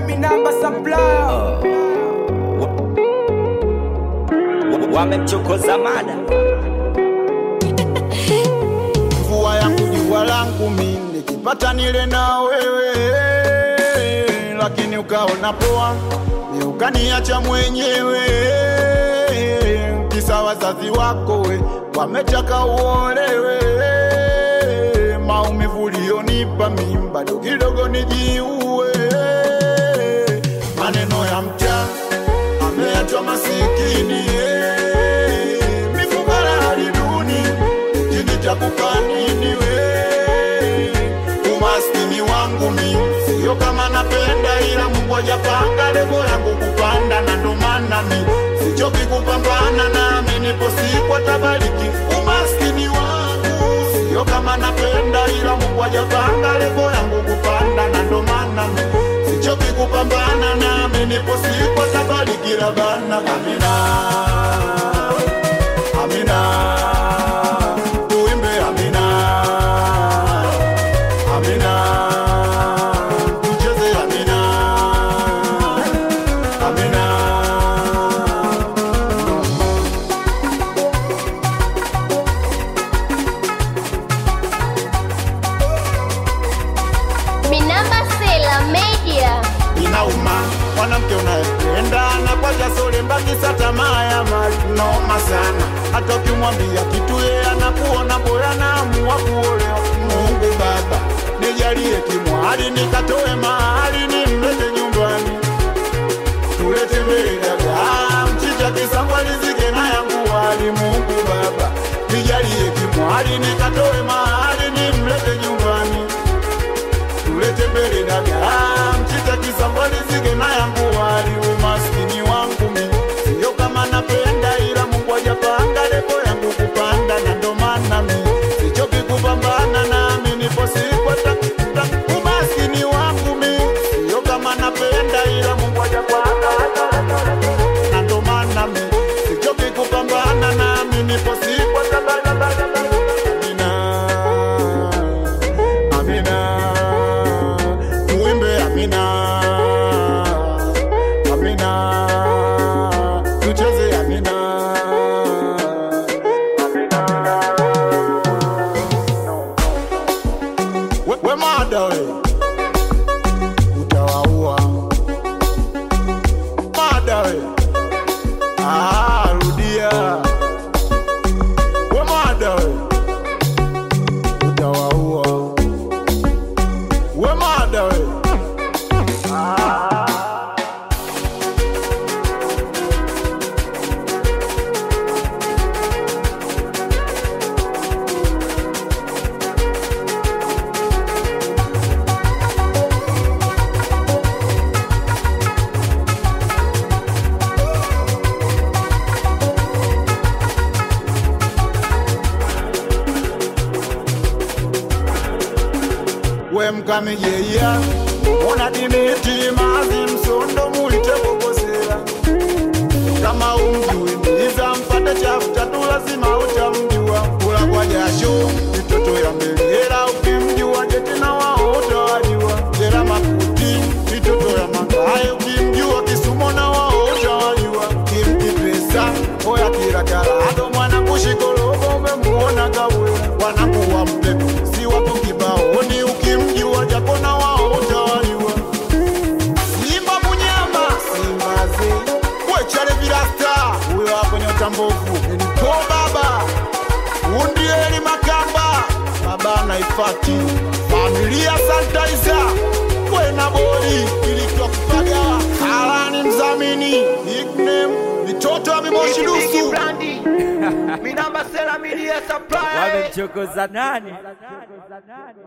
minamba supplier wamemchokoza mada mvua yangu jua langu mi nikipata nile na wewe lakini ukaona poa ni ukaniacha mwenyewe kisa wazazi wako we wametaka uolewe maumivu ulionipa mi bado kidogo nijiue maneno ya mcha ameachwa masikini eh. mifukara hali duni chini cha kukanini we umaskini wangu mi sio kama napenda ila mungu ajapanga lebo yangu kupanda na ndo maana mi sichoki kupambana nami nipo siku atabariki umaskini wangu sio kama napenda ila mungu ajapanga lebo yangu kupanda na ndo maana mi sichoki kupambana nami nipo siku atabariki labana amina amina tuimbe amina amina tucheze amina amina Minamba Sela Media. inauma mwanamke unayependa anapaja sole mbakisa tamaa ya mali noma sana hata ukimwambia kitu yeye anakuona bora naamua kuolewa mungu baba nijalie kimwali nikatoe mahali nimlete nyumbani tulete mbele dagaa mchicha kisangwalizike na yangu wali mungu baba nijalie kimwali nikatoe mahali nimlete nyumbani tulete mbele dagaa mchicha kisambalizike na yangu wali umaskini wangu mi sio kama napenda ila mungu ajapanga lebo yangu kupanda na ndo maana mi sichoki kupambana nami nipo sikwata umaskini wangu mi sio kama napenda ila mungu ajapanga na ndo maana mi sichoki kupambana nami nipo sikwata Amina, Amina, tuimbe Amina, Amina, tucheze Amina, we, we mada we utawaua mada we ah, rudia we mada we utawaua we mada we we mkamijeya ona dimiti mazi msondo mulitebokosera kama umjui mbiza mpate chafuta tu lazima utamjua kula kwa jasho mitoto ya mbelera ukimjua jetina wao utawajua jera makuti mitoto ya makayo ukimjua kisumo na wao utawajua kimkipesa oya kirakarado mwana kushikologo umemuona kawera wanakuwa mpepo si wapo kibaoni ukimjua japo na wao utawajua Simba Munyama, Simba ze wechale virasta, huyo hapo nyota mbovu nilipo baba undieli Makamba, baba naifati familia Santaiza kwena boli ilitwa kupaga Alani mzamini nickname mitoto ya Mimoshi Dusu minamba Sela media supplier wamemchokoza nani